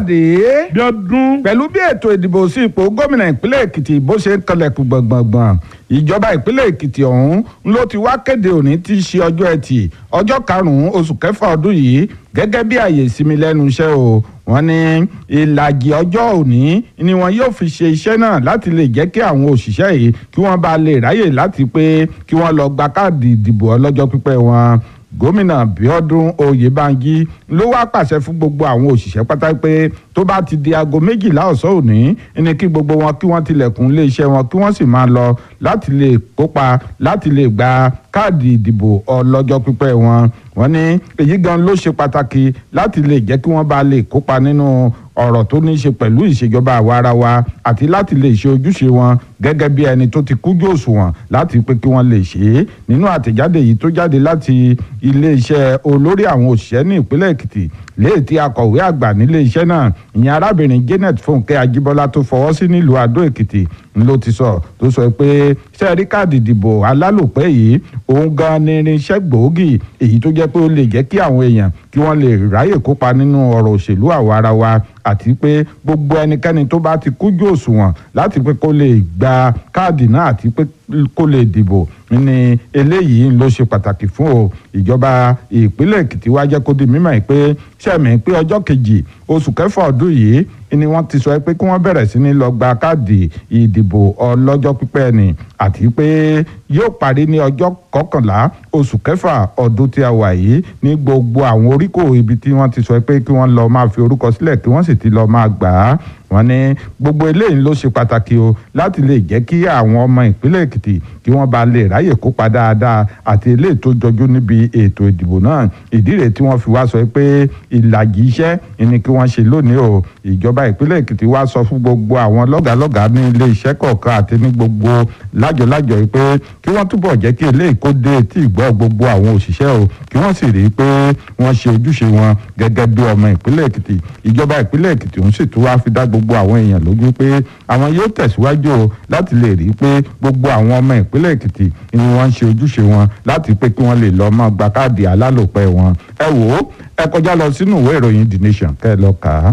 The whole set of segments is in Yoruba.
káyọ̀dé bí ọdún pẹ̀lú bí ètò ìdìbò sí ipò gómìnà ìpínlẹ̀ èkìtì bó ṣe ń kanlẹ̀kùn gbọ̀ngbọ̀ngbọ̀n ìjọba ìpínlẹ̀ èkìtì ọ̀hún ló ti wá kéde òní tí í ṣe ọjọ́ ẹtì ọjọ́ karùn-ún oṣù kẹfà ọdún yìí gẹ́gẹ́ bí àyè ìsinmi lẹ́nu iṣẹ́ o wọ́n ní ìlàjì ọjọ́ òní ni wọn yóò fi ṣe iṣẹ́ náà láti lè jẹ́ kí àwọn òṣìṣẹ́ yìí kí wọ́n bá lè ráyè láti pé kí wọ́n lọ gba káàdì ìdìbò ọlọ́jọ́ pípẹ́ wọn gómìnà bíọ́dún oyèbánjí ló wá pàṣẹ fún gbogbo àwọn òṣìṣẹ́ pátá pé tó bá ti di aago méjìlá ọ̀sán òní ní kí gbogbo wọn kí wọ́n tilẹ̀kùn iléeṣẹ́ wọn kí wọ́n sì máa lọ láti lè kópa láti lè gba káàdì ìdìbò ọlọ́jọ́ pípẹ́ wọn wọ́n ní èyí gan ló ṣe pàtàkì láti lè jẹ́ kí wọ́n bá lè kópa nínú ọ̀rọ̀ tó ní í ṣe pẹ̀lú ìṣèjọba àwarawa àti láti lè ṣe ojúṣe wọn gẹ́gẹ́ bí ẹni tó ti kújú òṣùwọ̀n láti pé kí wọ́n lè ṣe é nínú àtẹ̀jáde yìí tó jáde láti iléeṣẹ́ olórí àwọn òṣìṣẹ́ ní ìpínlẹ̀ èkìtì léè tí akọ̀wé àgbà nílé iṣẹ́ náà ìyẹn arábìnrin janet fúnkẹ́ ajíbọ́lá tó fọwọ́ sí nílùú àdó èkìtì ló ti sọ tó sọ pé sẹ́ẹ̀rí káàdì ìdìbò alálòpẹ́ yìí òun gan ni irinṣẹ́ gbòógì èyí tó jẹ́ pé ó lè jẹ́ kí àwọn èèyàn kí wọ́n lè ráyè kópa nínú ọ̀rọ̀ òṣèlú àwarawa àti pé gbogbo ẹnikẹ́ni tó bá ti kújú òṣùwọ̀n láti pé kó lè gba káàdì náà àti pé kó lè dìbò ní eléyìí ló ṣe pàtàkì fún o ìjọba ìpínlẹ̀ èkìtì wá jẹ́ kó di mímọ̀ pé sẹ́mi pé ọjọ́ kejì oṣù kẹfà ọdún yìí ni wọ́n ti sọ pé kí wọ́n bẹ̀rẹ̀ sí ní lọ gba káàdì ìdìbò ọlọ́jọ́ pípẹ́ ni àti pé yóò parí ní ọjọ́ kọkànlá oṣù kẹfà ọdún tí a wà yìí ní gbogbo àwọn oríkò ibi tí wọ́n ti sọ pé kí wọ́n lọ máa fi orúkọ sílẹ̀ kí wọ́n sì ti lọ máa gbà á wọ́n ní gbogbo eléyìí ló ṣe pàtàkì o láti lè jẹ́ kí àwọn ọmọ ìpínlẹ̀ èkìtì kí wọ́n bá lè ráyè kópa dáadáa àti eléyìí tó jọjú níbi ètò ìdìbò náà ìdí rèé tí wọ́n fi wá sọ pé ìlàjì iṣẹ́ ni kí wọ́n ṣe lónìí o ìjọba ìpínlẹ̀ èkìtì wá sọ fún gbogbo àwọn lọ́gàálọ́gàá ní ilé iṣẹ́ kọ̀ọ̀kan àti ní gbogbo lájọlájọ yìí pé kí wọ́n túbọ̀ jẹ́ kí eléyìí kó dé etí ìgbọ́ gbogbo àwọn òṣìṣẹ́ o kí wọ́n sì rí i pé wọ́n ṣe ojúṣe wọn gẹ́gẹ́ bí ọmọ ìpínlẹ̀ èkìtì ìjọba ìpínlẹ̀ èkìtì ń sì tún wá fi dá gbogbo àwọn èèyàn lójú pé àwọn yóò tẹ̀síwájú o láti lè rí i pé gbogbo àwọn ọmọ ìpínlẹ̀ èkìtì ni wọ́n ń ṣe ojúṣe wọn láti pé kí wọ́n lè lọ́ọ́ máa gba káàdì alálòpẹ́ wọn ẹ wò ó ẹ kọjá lọ sínú ìwé ìròyìn the nation kẹ́ ẹ lọ kà á.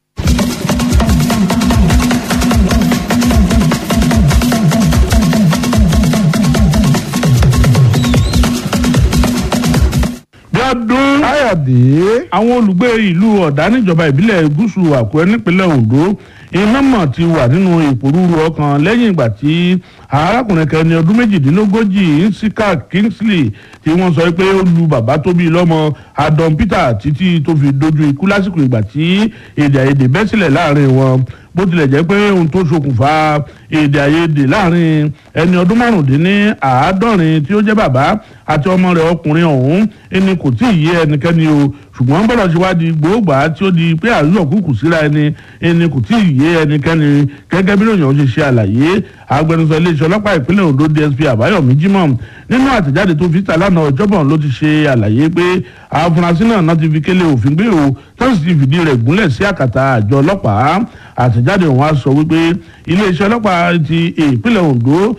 bí ọdún káyọ̀dé àwọn olùgbé ìlú ọ̀dà níjọba ìbílẹ̀ gúúsù àkúrẹ́ nípínlẹ̀ ondo iná mọ̀ ti wà nínú ìpòrúurú ọkàn lẹ́yìn ìgbà tí arákùnrin kẹni ọdún méjìdínlógójì nsika kingsley tí wọ́n sọ pé ó lu bàbá tó bí lọ́mọ adon peter títí tó fi dojú ikú lásìkò ìgbà tí èdè àìyedè bẹ́ sílẹ̀ láàrin wọn bó tilẹ̀ jẹ́ pé ohun tó ṣokùnfà èdè àìyedè láàrin ẹni ọdún márùndínní àádọ́rin tí ó jẹ́ bàbá àti ọmọ rẹ̀ ọkùnrin ọ̀hún ẹni kò tí ì yé ẹnikẹ́ni o ṣùgbọ́n bọ́lọ̀ ṣe wá di gbòógbà tí ó di pé àríyọ̀ kúkú síra ẹni ẹni kò tí ì yé ẹnikẹ́ni gẹ́gẹ́ bí lóyún ṣe ṣe àlàyé agbẹnusọ iléeṣẹ́ ọlọ́pàá ìpínlẹ̀ ondo dsp àbáyọ̀mí jimoh nínú àtẹ̀jáde tó fi ta lánàá ọjọ́bọ̀ ló ti ṣe àlàyé pé àfúrásì náà náà ti fi kélé òfin gbé o tó sì ti fìdí rẹ̀ gúnlẹ̀ sí àkàtà àjọ ọlọ́pàá àtẹ̀jáde ọ̀hún á sọ wípé iléeṣẹ́ ọlọ́pàá ti ìpínlẹ̀ ondo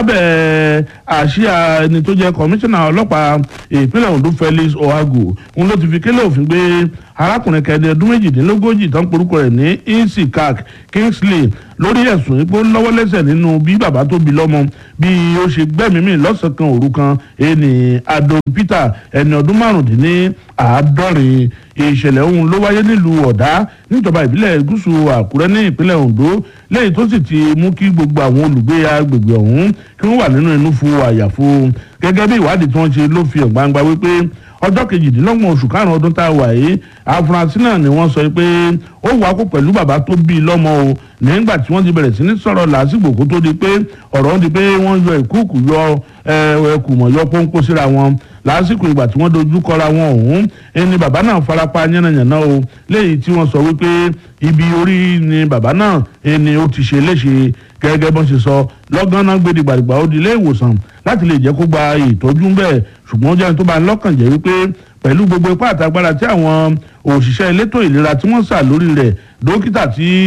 lábẹ́ àṣìá ẹni tó jẹ́ kọmíṣánná ọlọ́pàá ìpínlẹ̀ ondo felix ohago òun ló ti fi kélé òfin gbé arákùnrin kẹni ọdún méjìdínlógójì tó ń porúkọ rẹ̀ ní insikak kingsley lórí ẹ̀sùn ipò lọ́wọ́ lẹ́sẹ̀ nínú bí bàbá tó bí lọ́mọ bí ó ṣe gbẹ́mìí lọ́sàn-án kan òru kan ẹni adon peter ẹni ọdún márùndínní àádọ́rin ìṣẹ̀lẹ̀ ọ̀hún ló wáyé nílùú ọ̀dá níjọba ìbílẹ̀ gúúsù àkúrẹ́ ní ìpínlẹ̀ ondo lẹ́yìn tó sì ti mú kí gbogbo àwọn olùgbé agbègbè ọ̀hún kí wọ́n wà nínú inú fún àyàfo gẹ́gẹ́ bí ìwádìí tí wọ́n ṣe ló fi hàn gbangba wípé ọjọ́ kejìdínlọ́gbọ̀n oṣù karùn-ún ọdún tá a wà yìí àfúrásì náà ni wọ́n sọ pé ó wà kó pẹ̀lú bàbá tó bí i lọ́mọ o nígbà tí wọ́n ti bẹ̀rẹ̀ sí ní sọ̀rọ̀ lásìkò kó tó di pé ọ̀rọ̀ ń di pé wọ́n yọ ìkúùkù yọ ẹkùmọ̀ yọ pọ́npọ́ síra wọn lásìkò ìgbà tí wọ́n dojú kọra wọn ọ̀hún ẹni bàbá náà farapa yánnayànna o léyìí tí wọ́n sọ wípé ibi orí ni bàbá náà ẹni ó ti ṣe léṣe gẹ́gẹ́ bọ́n ṣe sọ lọ́gán náà gbé dìgbàdìgbà ó di ilé ìwòsàn láti lè jẹ́ kó gba ìtọ́jú ń bẹ̀ ṣùgbọ́n ó jẹ́ tó bá ń lọ́kàn jẹ́ wípé pẹ̀lú gbogbo ipá àtagbára tí àwọn òṣìṣẹ́ elétò ìlera tí wọ́n sà lórí rẹ̀ dókítà tí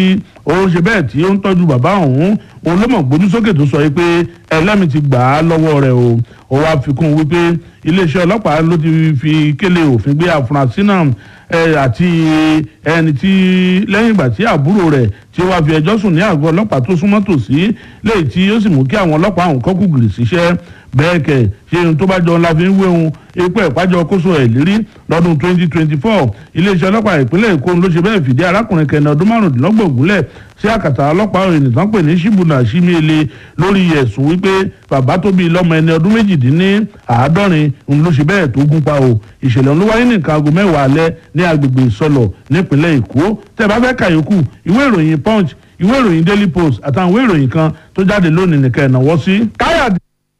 ó ṣe bẹ́ẹ̀ tí ó ń tọ́jú bàbá òun òun ló mọ̀ gbójú sókè tó sọ pé ẹlẹ́mìí ti gbà á lọ́wọ́ rẹ̀ o ó wá fi kún un wípé iléeṣẹ́ ọlọ́pàá ló ti fi kélé òfin gbé àfúrásì náà àti ẹni tí lẹ́yìn ìgbà tí àbúrò rẹ̀ tí ó wá fi ẹjọ́ sùn ní àgọ́ ọlọ́pàá tó súnmọ́ tòsí léyìí tí ó sì mú kí àwọn ọlọ́pàá ọ̀hún kọ́kù gìrì síṣẹ́ bẹ́ẹ̀ kẹ̀ ṣe ohun tó bá jọ ńlá fi ń wéhun epo ìpájọ kóso ẹ̀ lérí lọ́dún 2024 iléeṣẹ́ ọlọ́pàá ìpínlẹ̀ èkó ló ṣe bẹ́ẹ̀ fìdí arákùnrin kẹni ọdún márùndínlọ́gbọ̀n gúnlẹ̀ sí àkàtà ọlọ́pàá òyìnbó tán pè ní ṣíbùnà ṣímíele lórí ẹ̀sùn wípé bàbá tó bí lọ́mọ ẹni ọdún méjìdínní àádọ́rin ń ló ṣe bẹ́ẹ̀ tó gún pa o ìṣẹ̀lẹ̀ ń ló wáyé ní nǹkan aago mẹ́wàá alẹ́ ní agbègbè ìsọlọ̀ nípínlẹ̀ èkó tẹ́ bá fẹ́ kàyókù ìwé ìròyìn punch ìwé ìròyìn daily post àtàwọn ìwé ìròyìn kan tó jáde lónìí nìkan ẹ̀ náwó sí. káyọ̀dé.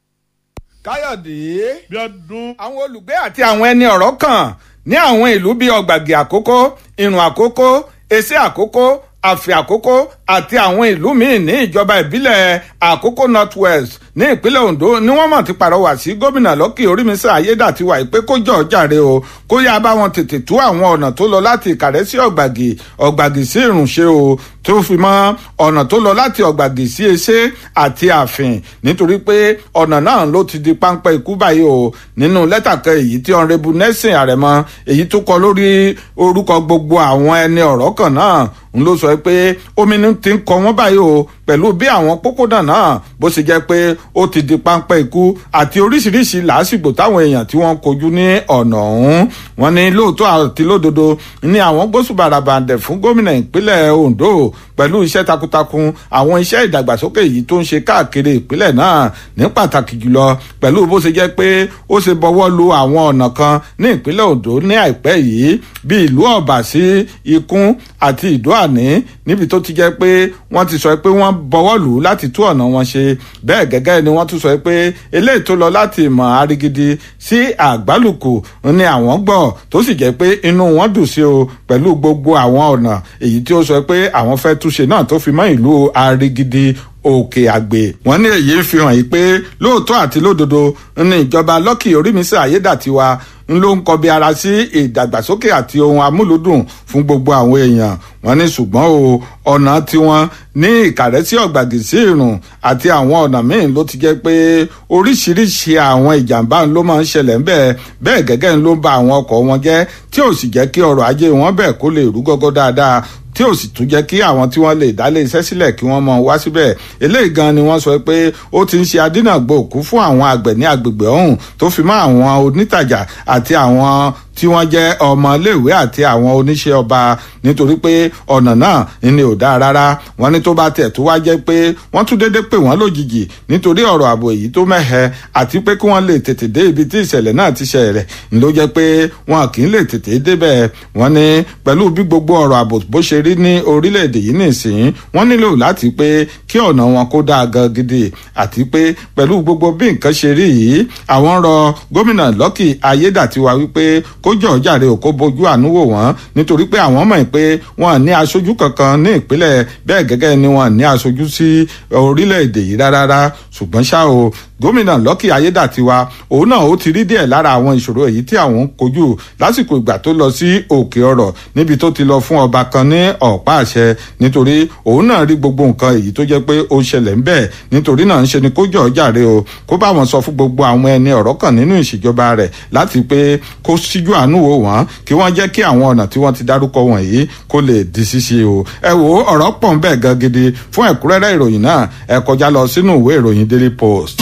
káyọ̀dé. bí ọdún. àwọn olùgbé àti àwọn ẹni ọ̀rọ̀ kan ní àwọn ìlú bíi ọ̀gbàgì àkókó ìrùn àkókó èsì àkókó àfì àkókó àti àwọn ìlú míì ní ìjọba ìbílẹ̀ àkókó north west ní ìpínlẹ̀ ondo ni wọ́n mọ̀ ti pàrọwà sí gómìnà lọ́kì orímísà ayédàtiwà pé kó jọ̀ jàre o kó yá bá wọn tètè tú àwọn ọ̀nà tó lọ láti ìkàrẹ́ sí ọ̀gbàgì ọ̀gbàgì sí ìrùnṣe o tó fi mọ́ ọ̀nà tó lọ láti ọ̀gbàgì sí eṣẹ́ àti àfìn nítorí pé ọ̀nà náà ló ti di páńpẹ́ ikú báyìí o nínú lẹ́tà kan èyí tí ọ̀nrẹ́bù nẹ́sìn àrẹ̀mọ èyí tó kọ lórí orúkọ gbogbo àwọn ẹni ọ̀rọ̀ kan náà ń ló sọ pé omi ti ń kọ wọ́n báyìí o pẹ̀lú bí àwọn pópónà náà bó ṣe jẹ́ pé ó ti di páńpẹ́ ikú àti oríṣiríṣi làásìgbò táwọn èèyàn tí wọ́n kojú ní ọ̀nà ọ̀hún wọ́n ní lóòótọ́ àti lódodo ní àwọn gbósùbàràbàǹdẹ̀ fún gómìnà ìpínlẹ̀ Ondo pẹ̀lú iṣẹ́ takuntakun àwọn iṣẹ́ ìdàgbàsókè yìí tó ń ṣe káàkiri ìpínlẹ̀ náà ní pàtàkì jùlọ pẹ̀lú bó ṣe jẹ́ pé ó ṣe bọwọ́ lu àwọn ọ̀nà kan ní ìpínlẹ̀ Ondo ní àìpẹ́ yìí bí ìlú ọ̀bà sí ikún àti ìdó àní níbi tó ti jẹ́ pé wọ́n ti sọ pé wọ́n bọwọ́ lù ú láti tú ọ̀nà wọn ṣe bẹ́ẹ̀ gẹ́gẹ́ ni wọ́n tún sọ pé eléyìí tó lọ láti ìmọ̀ arigidi sí àgbálùkù ni àwọn gbọ́ tó sì jẹ́ pé inú wọn dùn sí o pẹ̀lú gbogbo àwọn ọ̀nà èyí tí ó sọ pé àwọn fẹ́ túnṣe náà tó fi mọ́ ìlú arigidi òkè àgbè wọn ní èyí ń fi hàn yìí pé lóòótọ́ àti lódodo ní ìjọba lọ́kì orímísà ayédàtiwa ń ló ń kọbi ara sí ìdàgbàsókè àti ohun amúlùdùn fún gbogbo àwọn èèyàn wọn ní ṣùgbọ́n o ọ̀nà tiwọn ní ìkàrẹ́sí ọ̀gbàgì sí ìrùn àti àwọn ọ̀nà míì ló ti jẹ́ pé oríṣiríṣi àwọn ìjàmbá ló máa ń ṣẹlẹ̀ ńbẹ̀ bẹ́ẹ̀ gẹ́gẹ́ ló ń ba àwọn ọkọ̀ wọn jẹ́ tí ò sì jẹ́ kí ọrọ̀ ajé wọn bẹ̀ kó lè rú gọ́gọ́ dáadáa tí ò sì tún jẹ́ kí àwọn tí wọ́n lè dálé iṣẹ́ sílẹ̀ kí wọ́n mọ wá síbẹ̀ eléyìí gan ni wọ́n sọ pé ó ti ń ṣe adínàgbò òkú fún àwọn àgbẹ̀ ní agbègbè ọ̀hún tó fi mọ́ àwọn onítàjà àti àwọn tí wọ́n jẹ́ ọmọléèwé àti àwọn oníṣẹ́ ọba nítorí pé ọ̀nà náà ni ò dáa rárá wọ́n ní tó bá tẹ̀ tó wá jẹ́ pé wọ́n tún dédé pè wọ́n lójijì nítorí ọ̀rọ̀ ààbò èyí tó mẹ́hẹ àti pé kí wọ́n lè tètè dé ibi tí ìṣẹ̀lẹ̀ náà ti ṣẹlẹ̀ ló jẹ́ pé wọn kì í lè tètè débẹ̀ wọ́n ní pẹ̀lú bí gbogbo ọ̀rọ̀ ààbò bó ṣe rí ní orílẹ̀-èdè yìí nìsín wọ́n nílò láti pé kí ọ̀nà wọn kó dáa gan gidi àti pé pẹ̀lú gbogbo bí nǹkan ṣe rí yìí àwọn rọ gómìnà Lucky Ayédàtiwa wípé kó jọ̀ jàre ò kó bójú àánú wò wọ́n nítorí pé àwọn mọ̀ pé wọ́n ní aṣojú kankan ní ìpínlẹ̀ bẹ́ẹ̀ gẹ́gẹ́ ni wọ́n ní aṣojú sí orílẹ̀-èdè yìí rárá ṣùgbọ́n ṣá o gómìnà Lucky Ayédàtiwa òun náà ó ti rí díẹ̀ lára àwọn ìṣòro èyí tí àwọn ń kojú lásìkò ìgbà tó lọ sí òkè ọ̀rọ̀ níbi tó ti lọ fún ọba kan ní ọ̀pá àṣẹ nítorí òun náà rí gbogbo nǹkan èyí tó jẹ́ pé ó ṣẹlẹ̀ ń bẹ̀ nítorí náà ń ṣe ni kó jọ̀ jàre o kó bá wọn sọ fún gbogbo àwọn ẹni ọ̀rọ̀ kan nínú ìṣèjọba rẹ̀ láti pé kó síjú àánú wò wọ́n kí wọ́n jẹ́ kí àwọn ọ̀nà tí wọ́n ti dárúkọ wọ̀nyí kó lè di ṣíṣe o ẹ wo ọ̀rọ̀ pọ̀ ń bẹ̀ gan gidi fún ẹ̀kúnrẹ́rẹ́ ìròyìn náà ẹ kọjá lọ sínú ìwé ìròyìn Daily Post.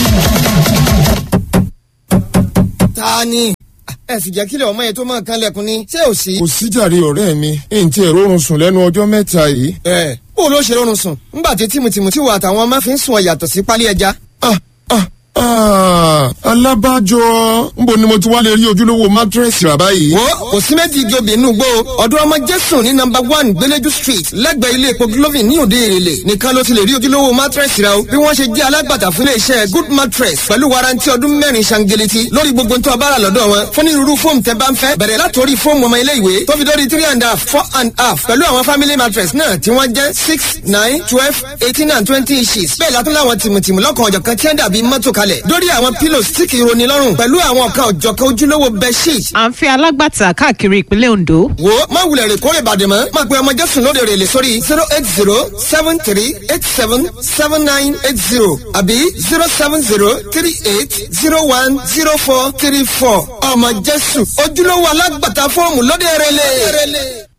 ta ni ẹ sì jẹ́ kílẹ̀ ọmọ yẹn tó máa kan lẹ́kùn ni ṣé ò sí. kò síjàre ọ̀rẹ́ mi n tí èrò oorun sùn lẹ́nu ọjọ́ mẹ́ta yìí. ẹ bó o ló ṣe rọrùn sùn ńgbà tí tìmùtìmù tí wà àtàwọn máa fi ń sùn ọ yàtọ̀ sí pálí ẹja. ah ah ah alábàjọ nbo ni mo ti wá lè rí ojúlówó mátírẹ́sì rà báyìí. wo kò sí méjì igi obì inú gbó ọdún ọmọ jésù ní nọ́mbà one gbẹlẹjú street lẹ́gbẹ̀ẹ́ ilé epo glovin ní òde èrèlè nìkan ló ti lè rí ojúlówó mátírẹ́sì rà o bí wọ́n ṣe jẹ́ alágbàtà fún iléeṣẹ́ good mattress pẹ̀lú warranty ọdún mẹ́rin ṣangeleti lórí gbogbo tó a bá rà lọ́dọ̀ wọn fún onírúurú fóòmù tẹ́ bá ń fẹ́ bẹ̀rẹ̀ látòrí fóòmù ọmọ ilé ìwé tó fi dórí three and a half four and a half pẹ̀lú àwọn family mattress náà tí wọ́n jẹ́ six nine twelve eighteen and twenty inches bẹ́ẹ̀ látún láwọn tìmùtìmù lọ́kàn ọ̀jọ̀kan tí wọ́n dàbí mọ́tò kalẹ̀ sọ̀kalẹ̀ lórí àwọn pillows tí kì í roni lọ́rùn pẹ̀lú àwọn nǹkan òjọ̀kan ojúlówó bedsheet. à ń fi alágbàtà káàkiri ìpínlẹ̀ Ondo. wo má wulẹ̀ rè kórè bàdè mọ́ má pe ọmọ jésù lóde rè lè sórí zero eight zero seven three eight seven seven nine eight zero àbí zero seven zero three eight zero one zero four three four ọmọ jésù ojúlówó alágbàtà fọ́ọ̀mù lóde rè lè.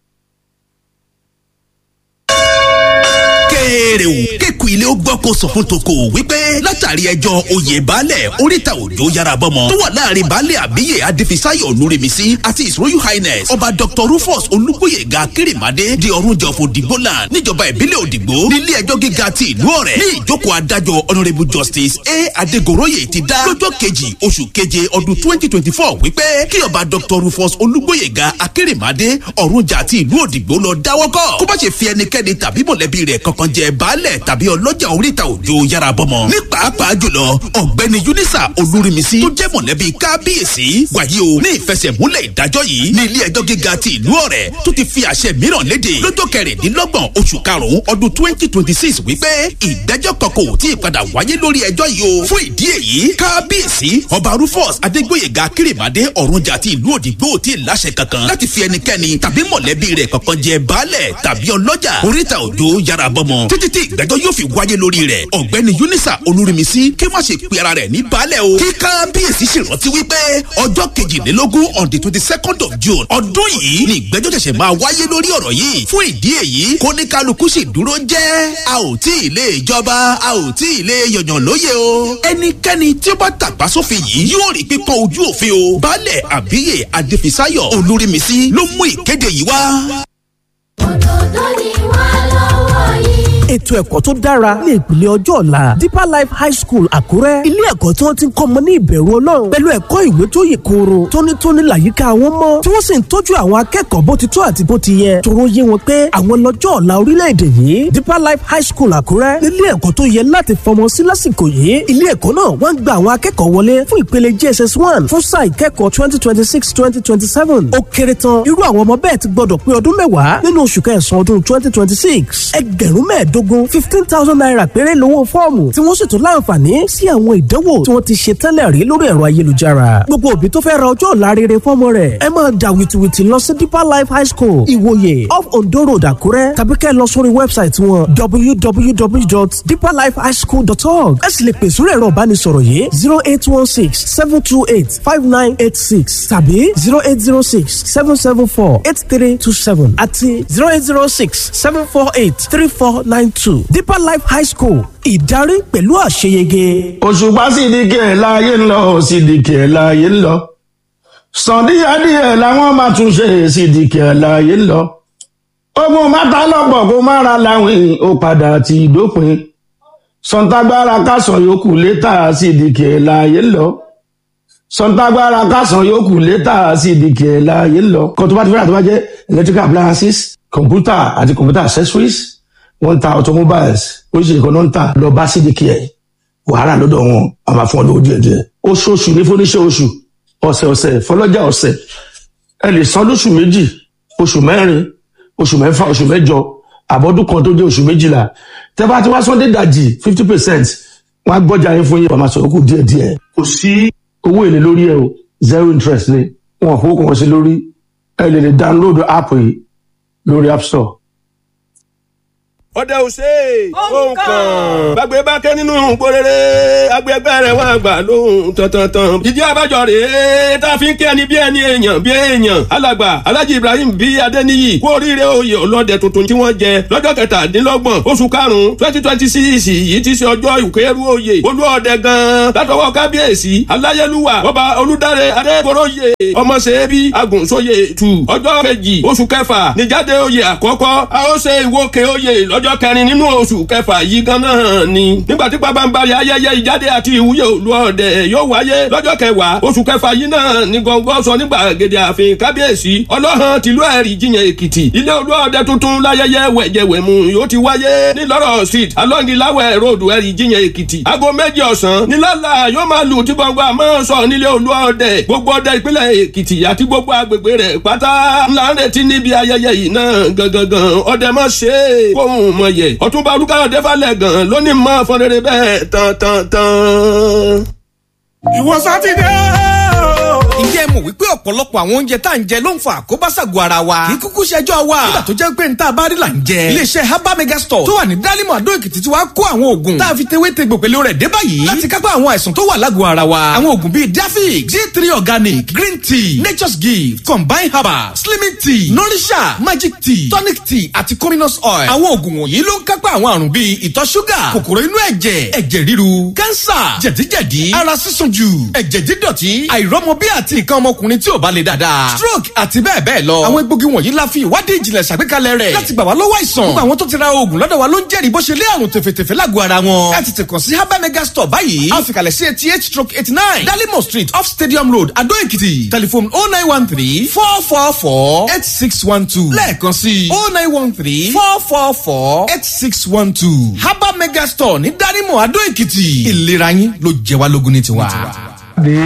kéèrè o kéku ilé ó gbọ́ kó sọ fún toko wípé látàrí ẹjọ́ oyè baálẹ̀ oríta òjò yára bọ́mọ tó wà láàrin baálẹ̀ àbíyè adéfisáyọ̀ olúremísí àti his royal highness ọba dr rufus olúgbòyèga kérèmádé di ọ̀rúnjọ fún dìgbòland níjọba ìbílẹ̀ òdìgbò nílé ẹjọ́ gíga ti ìlú ọ̀rẹ́ ní ìjókòó adájọ́ honourable justice a adégoroyè ti dá lọ́jọ́ kejì oṣù keje ọdún twenty twenty four wípé kí ọba dr rufus olúgbòyèga akérèmádé ọ̀rúnjà ti ìlú òdìgbò lọ dáwọ́kọ́ kó má ṣe fi ẹnikẹ́ni tàbí mọ̀lẹ́bí rẹ̀ kankan jẹ baálẹ̀ tàbí ọlọ́jà oríta òjò yára bọ́mọ. ní pàápàá jùlọ ọ̀gbẹ́ni unisa olúrimisi tó jẹ́ mọ̀lẹ́bí kábíyèsí wàyí o ní ìfẹsẹ̀múlẹ̀ ìdájọ́ yìí ní ilé ẹjọ́ gíga ti ìlú ọ̀rẹ́ tó ti fi àṣẹ mìíràn léde lọ́jọ́ kẹrìndínlọ́gbọ̀n oṣù karùn-ún ọdún twenty twenty six wípé ìdájọ́ kankan ò tí ì padà wáyé lórí ẹjọ́ yìí o fún ìdí èyí kábíyèsí ọba rufus adégbòyèga kérèmádé ọ̀rúnjà ti ìlú òdìgbò tí ì láṣẹ kankan láti fi ẹnikẹ́ni tàbí mọ̀lẹ́bí rẹ̀ kankan jẹ baálẹ̀ tàbí ọlọ́jà oríta òjò yára bọ́mọ títí tí ìgbẹ́jọ́ yóò fi wáyé lórí rẹ̀ ọ̀gbẹ́ni unisa olúrimisi kí má ṣe pe ara rẹ̀ ní baálẹ̀ o kí kábíyèsí ṣèrántí wípé ọjọ́ kejìlélógún on the twenty second of june ọdún yìí ni ìgbẹ́jọ́ ṣẹ̀ṣẹ̀ máa wáyé lórí ọ̀rọ̀ yìí fún ìdí èyí kó ní kálukú sì dúró jẹ́ a ò tí ì lè jọba a ò tí ì lè yọ̀yàn lóye o ẹnikẹ́ni tí ó bá tàpá sófin yìí yóò rí pípọ́n ojú òfin o baálẹ̀ àbíyè adéfisáyọ̀ olúrimisi ló mú ìkéde yìí wá. òdòdó ni wà lọ́wọ́ yìí. ètò ẹ̀kọ́ tó dára ní ìpìlẹ̀ ọjọ́ ọ̀la deeper life high school àkúrẹ́ ilé ẹ̀kọ́ tí wọ́n ti ń kọ́ ọmọ ní ìbẹ̀rù ọlọ́run pẹ̀lú ẹ̀kọ́ ìwé tó yè kooro tónítóní làyíká wọn mọ́ tí wọ́n sì ń tọ́jú àwọn akẹ́kọ̀ọ́ bó ti tó àti bó ti yẹ tóró yé wọn pé àwọn lọ́jọ́ ọ̀la orílẹ̀-èdè yìí deeper life high school àkúrẹ́ ilé ẹ̀kọ́ tó yẹ láti fọmọ sí lásìkò yìí ilé ẹ̀kọ́ náà wọ́n ń gba àwọn akẹ́kọ̀ọ́ wọlé fún ìpele jss one fún sáà ìkẹ́kọ̀ọ́ twenty twenty six twenty twenty seven ó kéré tán irú àwọn ọmọ bẹ́ẹ̀ ti gbọ́dọ̀ pé ọdún mẹ́wàá nínú oṣù kẹsàn-án ọdún twenty twenty six ẹgbẹ̀rún mẹ́ẹ̀ẹ́dógún fifteen thousand naira péré lówó fọ́ọ̀mù tí wọ́n sì tún láǹfààní sí àwọn ìdánwò tí wọ́n ti ṣe tẹ́lẹ̀ rí lórí ẹ̀rọ ayélujára gbogbo òbí tó fẹ́ ra ọjọ́ ọ̀la rere fọ́mọ rẹ̀ ẹ máa dà wìtìwìtì lọ sí deeper life high school ìwòye off ondo road àkúrẹ́ tàbí kẹ́ ẹ lọ sórí wẹ́bsáìtì wọn www.deeperlifehighschool.org ẹ sì lè pè sórí ẹ̀rọ ìbánisọ̀rọ̀ yìí zero eight one six seven two eight five nine eight six tàbí zero eight zero six seven seven four eight three two seven àti zero eight zero six seven four eight three four nine two deeper life high school ìdarí pẹ̀lú àṣeyege. òṣùpá sídìkì ẹ̀ láàyè ń lọ sídìkì ẹ̀ láàyè ń lọ sàndíyàdíyẹ làwọn máa tún ṣe sídìkì ẹ̀ láàyè ń lọ ogun mátà lọ́pọ̀ kó má ra láwìn ó padà ti dópin sọ̀ǹtàgbára kásán yòókù létà sídìkì ẹ̀ láàyè ń lọ sọ̀ǹtàgbára kásán yòókù létà sídìkì ẹ̀ láàyè ń lọ kó tó bá ti fẹ́ràn tó bá jẹ́ electrical appliances computer àti computer accessories wọ́n ń ta automobiles oríṣiríṣi kan náà ń tà lọ bá sídìkì ẹ̀ wàhálà lọ́dọ̀ wọn a máa fún ọ lówó díẹ̀ díẹ̀ oṣooṣù ní fúnníṣẹ́ oṣù ọ̀sẹ̀ ọ̀sẹ̀ fọlọ́jà ọ̀sẹ̀ ẹ lè san lóṣù méjì oṣù mẹ́rin oṣù mẹ́fà oṣù mẹ́jọ àbọ̀dún kan tó jẹ́ oṣù méjìlá tẹ́ bá ti wá sọ́ndé dàjì fifty percent wọ́n á gbọ́jà yín fún yín wọ́n máa sọ̀rọ̀ kù díẹ̀ díẹ̀ kò sí owó èlé lórí ẹ o zero interest ni wọn ò fowó kan sí lórí ẹ lè lè download app yìí lórí app store ọdẹ òsè ohun kan gbàgbé bá ké nínú gbóréré agbègbè rẹ wà gbà lóhùn tọ̀tọ̀tàn ìdí abájọ rèé tá a fi ń kí ẹni bí ẹni èèyàn bí èèyàn alàgbà alhaji ibrahim bí adéníyì kú oríire oyè ọlọ́dẹ tuntun tí wọ́n jẹ lọ́jọ́ kẹtàdínlọ́gbọ̀n oṣù karùn-ún twenty twenty six yìí ti ṣe ọjọ́ ìkẹrù oyè olú ọdẹ gan-an látọwọ́ kábíyèsí aláyélúwà ọba olùdarí adébóróyè ọmọṣẹ́bí agùnṣóyè tù ọjọ́ kejì oṣù kẹfà níjáde oyè àkọ́kọ́ a ó ṣe ìwókè oyè lọ́jọ́ ọjọ́ kẹrin nínú oṣù kẹfà yìí gan-an ni. nígbà tí pabambari ayẹyẹ ìjáde àti ìwúyè òlu ọdẹ yóò wáyé lọ́jọ́ kẹwàá oṣù kẹfà yìí náà ní gbọ̀ngàn sọ nígbà gèdè ààfin kábíyèsí ọlọ́hàn tìlú ẹ̀rí jiyàn èkìtì ilé olú ọdẹ tuntun láyẹyẹ wẹ̀jẹ̀wẹ̀mú yóò ti wáyé ní lọ́rọ̀ street alọ́ngilawẹ̀ road ẹ̀rí jiyàn èkìtì aago méjì ọ̀sán nílàlà yóò máa lù tí gbọ̀ngàn àmọ́ sọ nílé olú ọdẹ gbogbo ọdẹ ìpínlẹ̀ èkìtì àti gbogbo agbègbè rẹ̀ pátá ńlá ń retí níbi ayẹyẹ yìí náà gangan ọdẹ mọ̀ ṣe é kóhùn mọ̀ yẹ ọ̀túnba olùkàyọ̀dé falẹ̀ gan lónìí mọ́ fọ́nrẹ́rẹ́ bẹ́ẹ̀ tán tán tán. ìwọ sátidé ǹjẹ́ mọ̀ wípé ọ̀pọ̀lọpọ̀ àwọn oúnjẹ tá à ń jẹ ló ń fa àkóbá ṣàgọ́ ara wa kì í kúkú ṣẹjọ́ wa nígbà tó jẹ́ pé n tá a bá rí là ń jẹ iléeṣẹ́ herbal mega store tó wà ní dálímọ̀ àdó èkìtì tí wàá kó àwọn oògùn tá a fi tewé tegbò pẹ̀lú rẹ̀ dé báyìí láti kápá àwọn àìsàn tó wà lágọ̀ọ́ ara wa àwọn oògùn bíi dafix g three organic green tea nature's gift combined herbal slimming tea nourisha magic tea tonic tea àti cominous oil àwọn oògùn wọ̀nyí ló ń kápá àwọn àrùn bíi ìtọ̀ ṣúgà kòkòrò inú ẹ̀jẹ̀ ẹ̀jẹ̀ ríru kánsà jẹ̀díjẹ̀dí ara sísun jù ẹ̀jẹ̀ dídọ̀tí àìrọ́mọbí àti nǹkan ọmọkùnrin tí ò bá le dáadáa stroke àti bẹ́ẹ̀ bẹ́ẹ̀ lọ. àwọn egbògi wọ̀nyí la fi ìwádìí ìjìnlẹ̀ ṣàgbékalẹ̀ rẹ̀ láti gbà wá lọ́wọ́ àìsàn. gbogbo àwọn tó ti ra oògùn lọ́dọ̀ wa ló ń jẹ́rìí bó ṣe lé àrùn tẹ̀fẹ̀tẹ̀fẹ̀ lágọ̀ọ́ ara wọn. ẹ tètè kàn sí herbal mega store báyìí. a fi kalẹ̀ sí eighty eight stroke eighty nine dalimo street off stadium road adó èkìtì telephone oh nine one three four four four eight six one two lẹ́ẹ̀kan sí oh nine one three four four four eight six one two herbal mega store ní dalimo adó èkìtì ìlera yín ló jẹ wá lógún ní tiwa dé.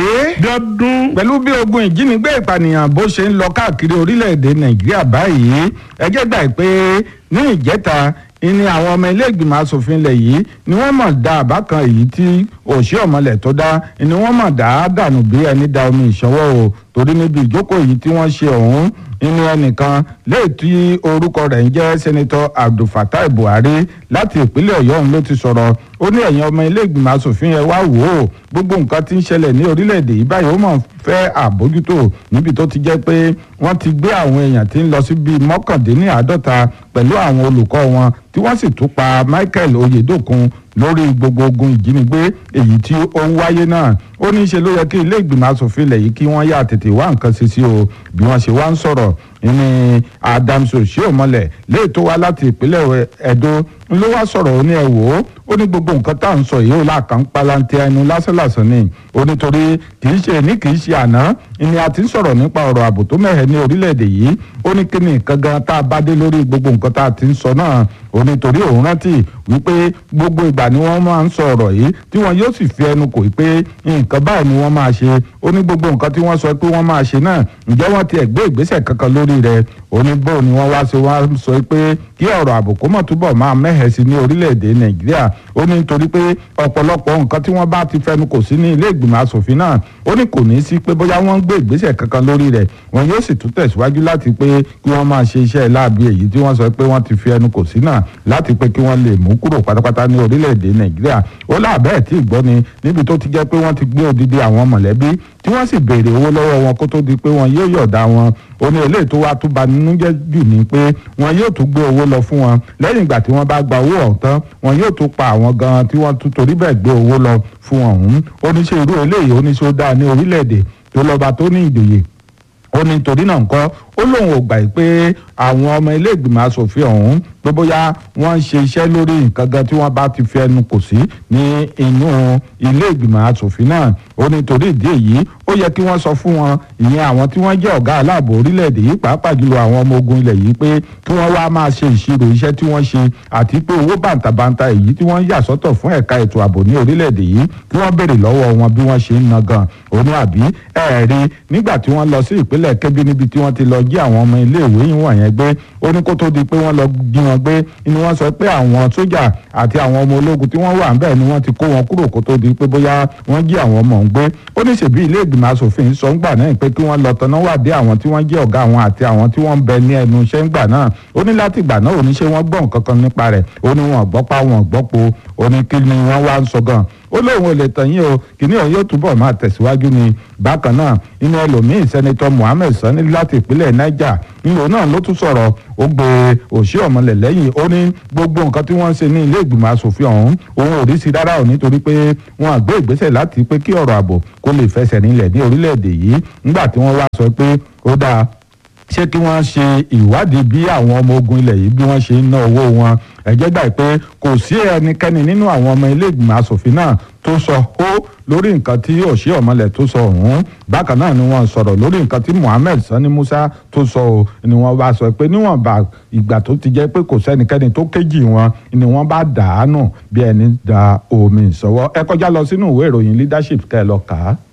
pẹ̀lú bí ogun ìjínigbé ìpànìyàn bó ṣe ń lọ káàkiri orílẹ̀-èdè nàìjíríà báyìí ẹjẹ́ gbà pé ní ìjẹta ni àwọn ọmọ ilé ìgbìmọ̀ asòfin ilẹ̀ yìí ni wọ́n mọ̀ dá àbá kan èyí tí òṣì ọ̀mọlẹ̀ tó dá ni wọ́n mọ̀ dá dànù bí ẹni da omi ìṣọwọ́ o torí níbi ìjókòó yìí tí wọ́n ṣe ọ̀hún nínú ẹnìkan léyìí tí orúkọ rẹ̀ ń jẹ́ sẹ́nitọ́ abdulfatai buhari láti ìpínlẹ̀ ọ̀yọ́ òun ló ti sọ̀rọ̀ ó ní ẹ̀yin ọmọ ilé ìgbìmọ̀ asòfin ẹ wá wò ó gbogbo nǹkan tí ń ṣẹlẹ̀ ní orílẹ̀-èdè yìí báyìí ó mọ̀ fẹ́ àbójútó níbi tó ti jẹ́ pé wọ́n ti gbé àwọn èèyàn tí ń lọ sí bíi mọ́kàndínláàádọ́ta pẹ̀lú àwọn olùkọ́ wọn tí wọ́n sì tún pa michael oyedokun lórí gbogbo ogun ìjínigbé èyí tí ó ń wáyé náà ó ní í ṣe ló yẹ kí ilé ìgbìmọ̀ asòfin ilẹ̀ yìí kí wọ́n yà tètè wá nǹkan ṣe sí o bí wọ́n ṣe wá ń sọ̀rọ̀ ní adams oshiomhole léè tó wá láti ìpínlẹ̀ edo ló wá sọ̀rọ̀ ó ní ẹ wò ó ó ní gbogbo nǹkan tá à ń sọ yìí ó láàkàn palantí ẹnu lásánlàsán ni ó nítorí kì í ṣe ní kì í ṣe àná ni a ti ń sọ̀rọ̀ nípa ọ̀rọ̀ ààbò tó mẹ́hẹ̀ ní orílẹ̀-èdè yìí ó ní kí ni nǹkan gan tá a bá dé lórí gbogbo nǹkan tá a ti ń sọ náà ó nítorí òun rántí wípé gbogbo ìgbà ni wọ́n máa ń sọ ọ̀rọ̀ yìí tí wọ́n yóò sì fi ẹnu kò pé nǹkan báyìí ni wọ́n máa ṣe ó ní gbogbo nǹkan tí wọ́n sọ pé wọ́n máa ṣe náà ǹjẹ́ wọ́n ti ẹ̀ gbé ìgbésẹ̀ kankan lórí rẹ̀ ó ní bó ni wọ́n wá sí wọ́n sọ pé kí ọ̀rọ̀ ààbò kó mọ̀ túbọ̀ máa mẹ́hẹ̀ sí ní orílẹ̀-èdè nàìjíríà ó ní nítorí pé ọ̀pọ̀lọpọ̀ nǹkan tí wọ́n bá ti fẹnu kò sí ní ilé ìgbìmọ̀ asòfin náà ó ní kò ní sí pé bóyá wọ́n ń gbé ìgbésẹ̀ kankan lórí rẹ̀ wọn yóò sì tún tẹ̀síwájú láti pé kí wọ́n máa ṣe iṣẹ́ láabi èyí tí wọ́n sọ pé wọ́n ti fi ẹnu kò sí náà láti pé kí wọ́n lè mú kúrò pátápátá ní orílẹ̀-èdè nàìjíríà ó láàbẹ̀ẹ́ tí ì gbọ́ ni níbi tó ti jẹ́ pé wọ́n ti gbé odidi àwọn mọ̀lẹ́bí tí wọ́n sì béèrè owó lọ́wọ́ wọn kó tó di pé wọn yóò yọ̀ọ̀dá wọn ó ní eléyìí tó wá tún ba nínú jẹ́ jù ní pé wọn yóò tún gbé owó lọ fún wọn lẹ́yìn ìgbà tí wọ́n bá gba owó ọ̀hún tán wọn yóò tún pa àwọn gan tí wọ́n tún torí bẹ́ẹ̀ gbé owó lọ fún ọ̀hún oníṣẹ́ irú eléyìí oníṣẹ́ ó dáa ní orílẹ̀-èdè tó lọ́ba tó ní ìjòyè ó ní torí náà nǹkan ó lóun ò gbà pé àwọn ọmọ ilé ìgbìmọ̀ asòfin ọ̀hún pé bóyá wọ́n ń ṣe iṣẹ́ lórí nǹkan gan tí wọ́n bá ti fi ẹnu kò sí ní inú ilé ìgbìmọ̀ asòfin náà ó ní torí ìdí èyí ó yẹ kí wọ́n sọ fún wọn ìyẹn àwọn tí wọ́n jẹ́ ọ̀gá aláàbò orílẹ̀-èdè yìí pàápàá jùlọ àwọn ọmọ ogun ilẹ̀ yìí pé kí wọ́n wá máa ṣe ìṣirò iṣẹ́ tí wọ́n ṣe àti pé owó bàǹtàbàǹtà èyí tí wọ́n yà sọ́tọ̀ fún ẹ̀ka ètò ààbò ní orílẹ̀-èdè yìí kí wọ́n béèrè lọ́wọ́ wọn bí wọ́n ṣe ń na gan òní àbí ẹ̀ẹ́rí nígbà tí wọ́n lọ sí ìpínlẹ̀ kébí níbi tí wọ́n ti lọ jí àwọn ọmọ iléèwé yìí wọ̀nyẹn gbé ó ní kó tó di pé wọ́n lọ jí wọn gbé ni wọ́n sọ pé àwọn sójà àti àwọn ọmọ ológun tí wọ́n wà ń bẹ̀ ni wọ́n ti kó wọn kúrò kó tó di pé bóyá wọ́n jí àwọn ọmọ ń gbé ó ní ṣèbí ilé ìgbìmọ̀ asòfin sọ ń gbà náà pé kí wọ́n lọ tọ́nà wádìí àwọn tí wọ́n jẹ́ ọ̀gá àwọn àti àwọn tí wọ́n ń bẹ ní ẹnu iṣẹ́ ńgbà náà ó ní láti ìgbà náà oníṣẹ́ wọn gbọ́ nǹkan kan nípa rẹ̀ ó ní wọn gbọ́ pa wọn gbọ́ po ó ní kí ni wọ́n wá ń sọ gan ó lóun ò lè tàn yín o kìíní òun yóò túbọ̀ máa tẹ̀síwájú ni bákan náà inú ẹlòmíín sẹ́nitọ́ Mohammed Sani láti ìpínlẹ̀ Niger nílò náà ló tún sọ̀rọ̀ ó gbé òṣì ọ̀mọlẹ̀ lẹ́yìn ó ní gbogbo nǹkan tí wọ́n ń ṣe ní ilé ìgbìmọ̀ asòfin ọ̀hún òun ò rí sí rárá ò nítorí pé wọ́n àgbé ìgbésẹ̀ láti pé kí ọ̀rọ̀ ààbò kó lè fẹsẹ̀ nílẹ̀ ní orílẹ̀-èdè yìí nígbà tí wọ́n wá sọ pé ó dáa ṣé kí wọ́n ṣe ìwádìí bí àwọn ọmọ ogun ilẹ̀ yìí bí wọ́n ṣe ń ná owó wọn ẹ̀jẹ̀ gbà pé kò sí ẹnikẹ́ni nínú àwọn ọmọ ilé ìgbìmọ̀ asòfin náà tó sọ ó lórí nǹkan tí òṣì ọ̀mọlẹ̀ tó sọ ọ̀hún bákan náà ni wọ́n sọ̀rọ̀ lórí nǹkan tí Mohammed Sani Musa tó sọ ọ́ ni wọ́n bá sọ pé níwọ̀nba ìgbà tó ti jẹ́ pé kò sẹ́nikẹ́ni tó kéjì wọn ni wọ́n bá dàánù bí ẹni da omi ìsọwọ́ ẹ kọjá lọ sínú ìwé ìròyìn leadership kẹ́ ẹ lọ kà á.